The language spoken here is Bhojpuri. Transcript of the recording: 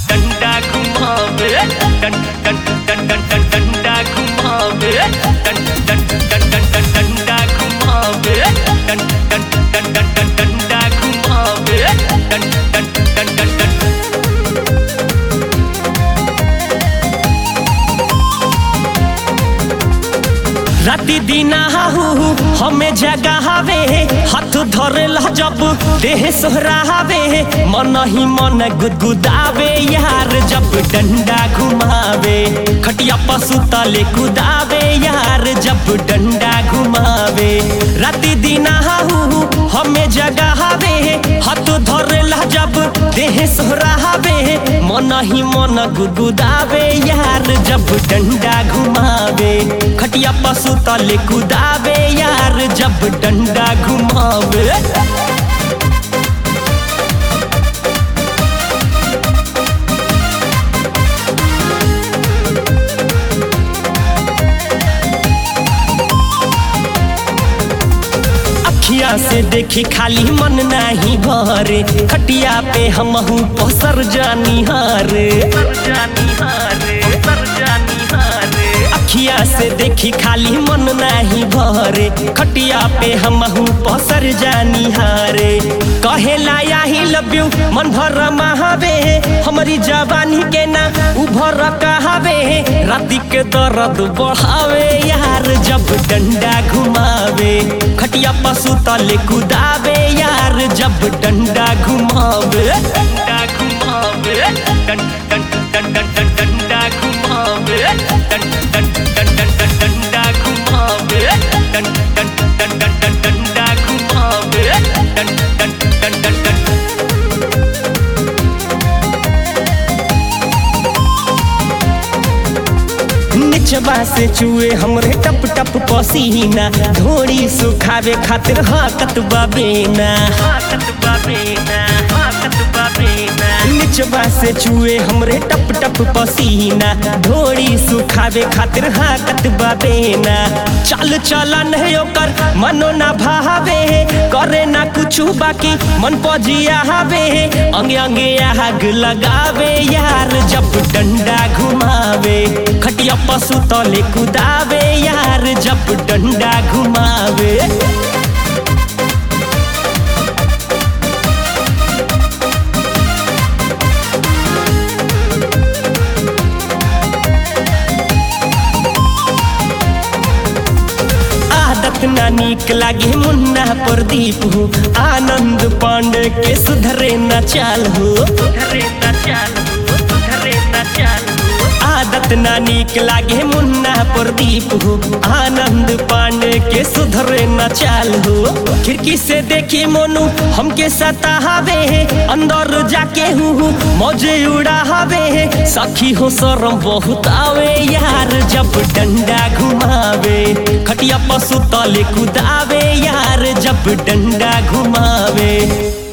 डंडा घुमावे डं डं डं डं डं डंडा घुमावे डं डं डं डं डं डंडा घुमावे डं डं डं डं डं डंडा घुमावे डं डं डं डं डं राति दिन आहू हमें जगावे हाथ धरे जब देह सोहरावे मन ही मन गुदगुदावे यार जब डंडा घुमावे खटिया पशु तले कुदावे यार जब डंडा घुमावे राति दिन आहू हमें जगावे हाथ धरे जब देह सोहरावे मन ही मन गुदगुदावे यार जब डंडा घुमावे खटिया पशु तले कुदावे यार जब डंडा घुमावे अखिया से देखी खाली मन नाही भरे खटिया पे हमहू पसर जानी हारे अखिया से देखी खाली मन नाही भरे खटिया पे हमहू पसर जानी हारे कहेला याही लव यू मन भर महावे हमारी जवानी के ना उभर कहावे राति के दर्द बढ़ावे यार जब डंडा घुमावे खटिया पशु तले कुदावे यार जब डंडा घुमावे डंडा घुमावे डं डं डं डं डं डंडा घुमावे डं डं डं डं डं डंडा घुमावे डं डं डं डं डं डंडा घुमावे डं डं डं डं डं निचबा से चुए हमरे टप टप पसीना धोड़ी सुखावे खातिर हाकत बाबेना हाकत बाबेना हाकत बाबेना निचबा से चुए हमरे टप टप पसीना धोड़ी सुखावे खातिर हाकत बाबेना चल चलन है ओकर मनो ना भावे करे ना कुछ बाकी मन पजिया हवे अंगे अंगे आग लगावे यार जब डंडा घुमावे खटिया पशु तले कुदावे यार जब डंडा घुमावे आदत ना नीक लागे मुन्ना प्रदीप हो आनंद पांडे के सुधरे न चाल हो सुधरे न चाल हो सुधरे न चाल आदत ना नीक लागे मुन्ना प्रदीप हो आनंद पांडे के सुधरे न चाल हो खिड़की से देखी मोनू हमके सतावे अंदर जाके हूँ मौजे उड़ावे सखी हो शरम बहुत आवे यार जब डंडा घुमावे खटिया पशु तले कुदावे यार जब डंडा घुमावे